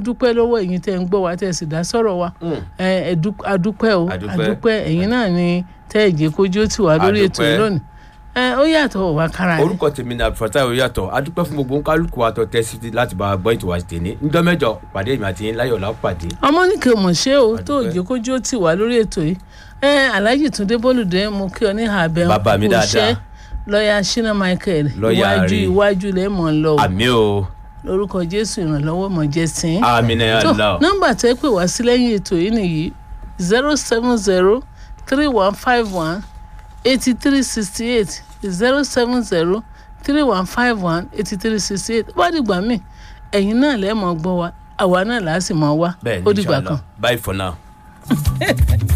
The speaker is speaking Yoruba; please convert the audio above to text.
dúpẹ́ lọ́wọ́ ẹ̀yin tẹ́ ń gbọ́ wa tẹ́ sì dá sọ̀rọ̀ wa Mm. ẹ ẹ dú- adúpẹ́ o Adúpẹ́. adúpẹ́ ẹ̀yin náà ni tẹ́ ẹ̀jẹ̀ kójú ó tì wá lórí ètò Adúpẹ́. yìí lónìí ẹ ó yàtọ̀ wá kára ni. orúkọ tèmi ní abdulfatah oyatọ adúpẹ́ fún gbogbo kálukú àtọ tẹsí láti bá a gbọ́ ètò wa tèmi níjọ́ mẹ́jọ pàdé ìmọ̀ àti yín láyọ̀ lápàdé. ọmọ nìkan mọ̀ ṣé o tó Adúpẹ́. òjò kójú ó tì wá lórí ètò yìí ẹ alhaji túndé bólúdé mo kí ọ ní àbẹ Bàbá mi dáadáa. lọ́ọ̀yà shina michael Lọ́ọ̀yà iwájú rí. iwájú lẹ́ mọ̀ ń lọ o àmì o lórúkọ jésù ìrànlọ́wọ́ mọ̀ jẹ́ sí. àmì náà tó yà lọ. nọ́mbà tẹ́ pè wá sí lẹ́yìn ètò yìí nìyí zero seven zero three one five one eighty three sixty eight zero seven zero three one five one eighty three sixty eight bá dìgbà míì ẹ̀yin náà lẹ́ẹ̀ mọ̀ gbọ́ wa àwa náà làá sì mọ̀ wá bẹ́ẹ̀ ó ni dìgbà inshallah kan. bye for now.